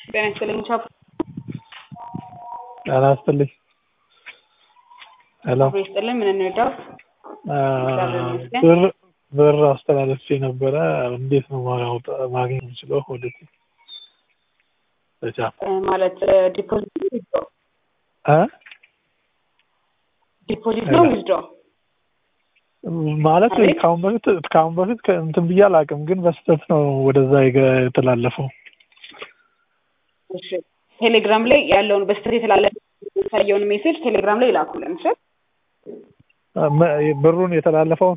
ጤና ይስጥልኝ ቻፕ ጤና ይስጥልኝ ሄሎ አብሮ ይስጥልን ምን እንርዳው እግዚአብሔር ይመስገን። ብር ብር አስተላለፌ ነበረ እንዴት ነው ማውጣ- ማግኘት የምችለው ወደፊት በቻፕ እ ማለት ዲፖዚት ዊዝድሮ እ ዲፖዚት ነው ዊዝድሮ ማለት አቤት? ከአሁን በፊት ከአሁን በፊት ከ- እንትን ብዬ አላውቅም፣ ግን በስህተት ነው ወደዛ የገ- የተላለፈው። እሺ ቴሌግራም ላይ ያለውን በስተት የተላለፈ የሚታየውን ሜሴጅ ቴሌግራም ላይ ይላኩልን እሺ እ መ- ብሩን የተላለፈውን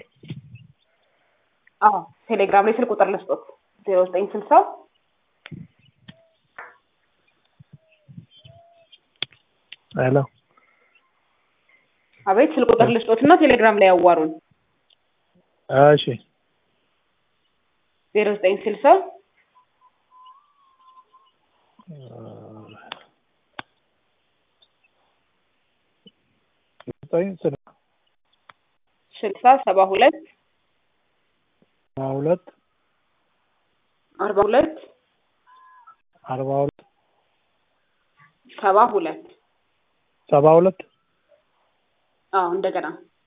አዎ ቴሌግራም ላይ ስልክ ቁጥር ልስጦት ዜሮ ዘጠኝ ስልሳ ሄሎ አቤት ስልክ ቁጥር ልስጦት እና ቴሌግራም ላይ ያዋሩን እሺ ዜሮ ዘጠኝ ስልሳ ዘጠኝ ስልሳ ስልሳ ሰባ ሁለት ሁለት አርባ ሁለት አርባ ሁለት ሰባ ሁለት ሰባ ሁለት አዎ እንደገና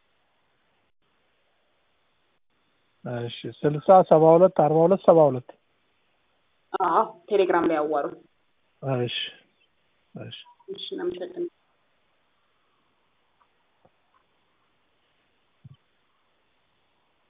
እሺ ስልሳ ሰባ ሁለት አርባ ሁለት ሰባ ሁለት አዎ ቴሌግራም ላይ ያዋሩን እሺ እሺ እሺ እናመሰግናለን